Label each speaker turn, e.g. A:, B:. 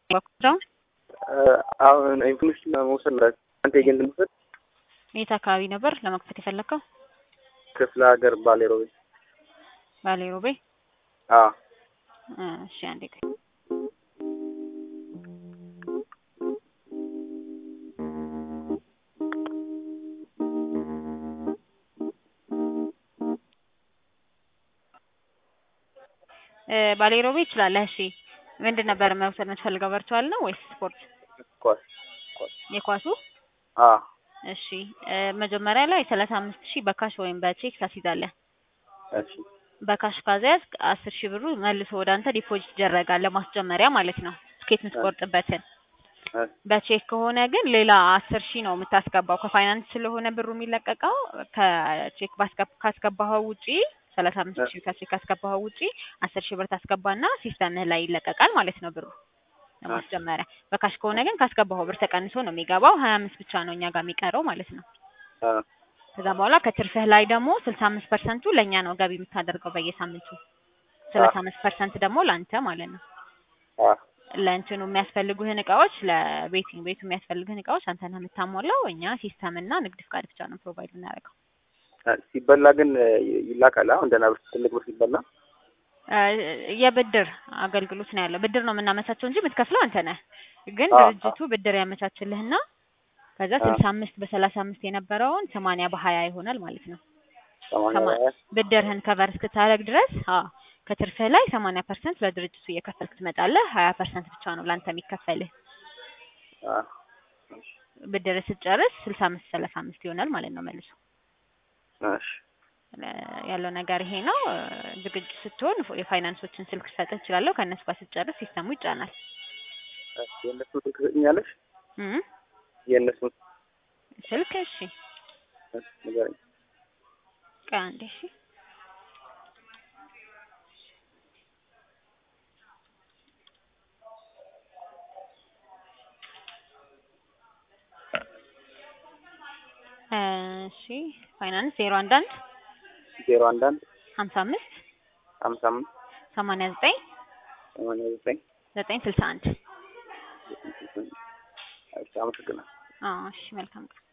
A: በኩል
B: አሁን ኢንፎርሜሽን መውሰድ ነው። አንተ ኤጀንት መውሰድ
A: የት አካባቢ ነበር ለመክፈት የፈለግከው?
B: ክፍለ ሀገር ባሌ ሮቤ።
A: ባሌ ሮቤ።
B: አዎ
A: እሺ አንዴ ቆይ። ባሌ ሮቤ ይችላለህ። እሺ ምንድን ነበር መውሰድ የምትፈልገው? ቨርቹዋል ነው ወይስ ስፖርት?
B: ኳስ ኳስ።
A: የኳሱ
B: አዎ
A: እሺ መጀመሪያ ላይ ሰላሳ አምስት ሺህ በካሽ ወይም በቼክ ታስይዛለህ።
B: እሺ
A: በካሽ ካዘያዝክ አስር ሺህ ብሩ መልሶ ወደ አንተ ዲፖዚት ይደረጋል ለማስጀመሪያ ማለት ነው ትኬት የምትቆርጥበትን።
B: እ
A: በቼክ ከሆነ ግን ሌላ አስር ሺህ ነው የምታስገባው። ከፋይናንስ ስለሆነ ብሩ የሚለቀቀው ከቼክ ባስገብ ካስገባኸው ውጪ ሰላሳ አምስት ሺህ ከቼክ ካስገባኸው ውጪ አስር ሺህ ብር ታስገባና ሲስተምህ ላይ ይለቀቃል ማለት ነው ብሩ ለማስጀመሪያ። በካሽ ከሆነ ግን ካስገባኸው ብር ተቀንሶ ነው የሚገባው። ሀያ አምስት ብቻ ነው እኛ ጋር የሚቀረው ማለት ነው።
B: አ
A: ከዛ በኋላ ከትርፍህ ላይ ደግሞ ስልሳ አምስት ፐርሰንቱ ለእኛ ነው ገቢ የምታደርገው በየሳምንቱ ሰላሳ አምስት ፐርሰንት ደግሞ ለአንተ ማለት ነው።
B: አ
A: ለእንትኑ የሚያስፈልጉህን እቃዎች ለቤቲንግ ቤቱ የሚያስፈልግህን እቃዎች አንተ ነህ የምታሟላው። እኛ ሲስተም እና ንግድ ፍቃድ ብቻ ነው ፕሮቫይድ የምናደርገው።
B: ሲበላ ግን ይላካል። አሁን ደህና ብር ትልቅ ብር ሲበላ
A: እ የብድር አገልግሎት ነው ያለው። ብድር ነው የምናመቻቸው እንጂ የምትከፍለው አንተ ነህ። ግን
B: አ
A: ድርጅቱ ብድር ያመቻችልህና ከዛ
B: አ
A: ስልሳ አምስት በሰላሳ አምስት የነበረውን ሰማንያ በሀያ ይሆናል ማለት ነው።
B: ሰማንያ
A: ሰማ-
B: በሀያ
A: ብድርህን ከቨር እስክታደርግ ድረስ አዎ ከትርፍህ ላይ ሰማንያ ፐርሰንት ለድርጅቱ እየከፈልክ ትመጣለህ። ሀያ ፐርሰንት ብቻ ነው ለአንተ የሚከፈልህ።
B: አ
A: ብድር ስትጨርስ ስልሳ አምስት ሰላሳ አምስት ይሆናል ማለት ነው መልሶ
B: እሺ
A: ለ- ያለው ነገር ይሄ ነው። እ ዝግጁ ስትሆን ፎ- የፋይናንሶችን ስልክ ልሰጥህ እችላለሁ። ከእነሱ ጋር ስትጨርስ ሲስተሙ ይጫናል።
B: እሺ የእነሱን ስልክ ትሰጥኛለሽ?
A: እም
B: የእነሱን
A: ስልክ እሺ፣
B: እሺ ንገረኝ።
A: ቆይ አንዴ እሺ። እሺ ፋይናንስ ዜሮ አንድ አንድ
B: ዜሮ አንድ አንድ
A: ሀምሳ አምስት
B: ሀምሳ አምስት
A: ሰማንያ ዘጠኝ
B: ሰማንያ ዘጠኝ
A: ዘጠኝ ስልሳ አንድ
B: እሺ አመሰግናለሁ።
A: አዎ እሺ መልካም ቀን